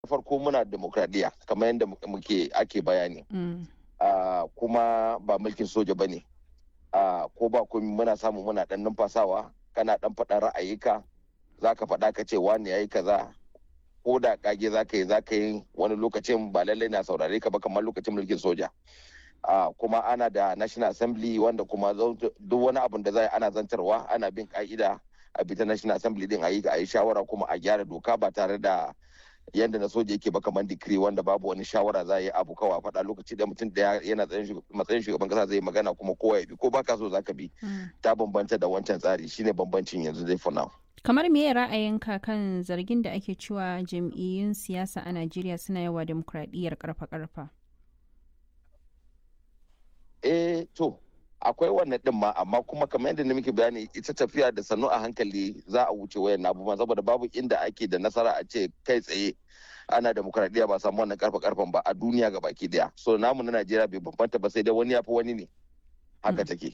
farko muna demokradiyya kamar yadda muke ake bayani kuma ba mulkin soja ba ne ko ba komi muna samu muna dan numfasawa kana dan faɗa ra'ayika za ka faɗa ka ce wani ya yi kaza ko da kage za ka yi za ka yi wani lokacin ba lallai na saurare ka ba kamar lokacin mulkin soja kuma ana da national assembly wanda kuma duk wani abun da za ana zantarwa ana bin ka'ida a bita national assembly din a yi a yi shawara kuma a gyara doka ba tare da yadda na soja yake ba kamar dikiri wanda babu wani shawara za a yi abu kawai faɗa lokaci da mutum da yana matsayin shugaban kasa zai magana kuma kowa ya bi ko baka so zaka bi ta bambanta da wancan tsari shine bambancin yanzu dai for now kamar me ra'ayinka kan zargin da ake cewa jam'iyyun siyasa a najeriya suna yawa demokradiyyar karfa-karfa eh to akwai wannan din ma amma kuma kamar yadda na muke bayani ita tafiya da sannu a hankali za a wuce wayan abubuwan saboda babu inda ake da nasara a ce kai tsaye ana demokradiyya ba samu wannan karfa karfan ba a duniya ga baki daya so namu na najeriya bai bambanta ba sai dai wani ya fi wani ne haka take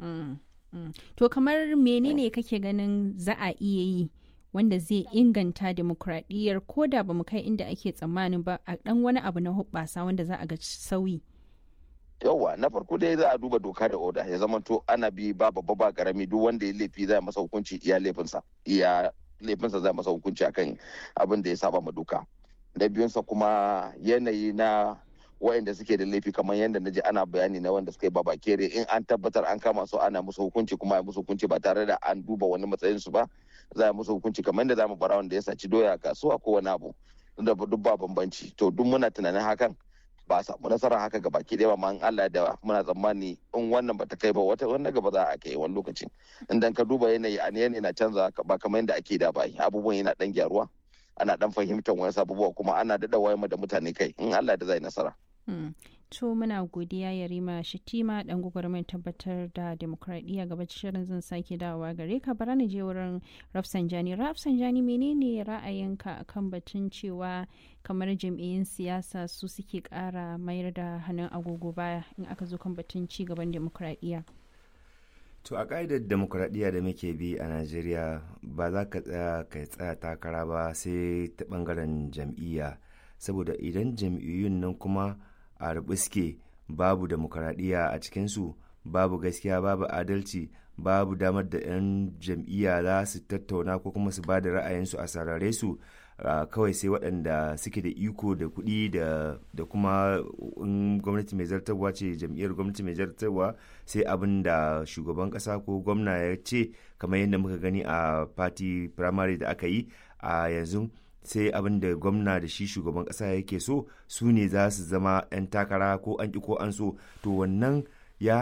to kamar menene kake ganin za a iya yi wanda zai inganta demokradiyyar ko da ba mu kai inda ake tsammanin ba a dan wani abu na hubbasa wanda za a ga sauyi yauwa na farko dai za a duba doka da oda ya zama to ana bi ba babba ba karami duk wanda ya laifi za masa hukunci iya laifinsa iya laifinsa za masa hukunci akan abin da ya saba ma doka da biyunsa kuma yanayi na wayanda suke da laifi kamar yadda na ji ana bayani na wanda suka yi baba kere in an tabbatar an kama su ana musu hukunci kuma a musu hukunci ba tare da an duba wani matsayin su ba za a musu hukunci kamar yadda za mu bara wanda ya saci doya a kasuwa ko wani abu da duk ba bambanci to duk muna tunanin hakan ba a samu nasara haka ga baki ɗaya ma Allah da muna tsammani in wannan bata kai ba wata wannan gaba za a kai wani lokacin idan ka duba yanayi a yanayi na canza ba kamar yadda ake da bai abubuwan yana dan gyaruwa ana dan fahimtar wani abubuwa kuma ana daɗa wayar da mutane kai in Allah da zai nasara. To muna godiya Yarima Shitima dan gwagwarmai tabbatar da demokradiyya gaba shirin zan sake dawowa gare ka bara ni je wurin Rafsanjani. Rafsanjani menene ra'ayinka akan batun cewa kamar jam'iyyun siyasa su suke kara mayar da hannun agogo baya in aka zo kan batun ci gaban demokradiyya. To a ƙa'idar demokuraɗiyya da muke bi a Najeriya ba za ka tsaya ka tsaya takara ba sai ta ɓangaren jam'iyya saboda idan jam'iyyun nan kuma a rubuske babu demokuraɗiyya a cikinsu babu gaskiya babu adalci babu damar da 'yan jam'iyya za su tattauna ko kuma su ba da ra'ayinsu a sarare su kawai sai waɗanda suke da iko da kuɗi da kuma in gwamnati mai zartarwa ce jam'iyyar gwamnati mai zartarwa sai abin da shugaban ƙasa ko gwamna ya ce kamar yadda muka gani a party primary da aka yi a yanzu sai abin da gwamna da shi shugaban kasa yake so su ne za su zama 'yan takara ko an ki ko an so to wannan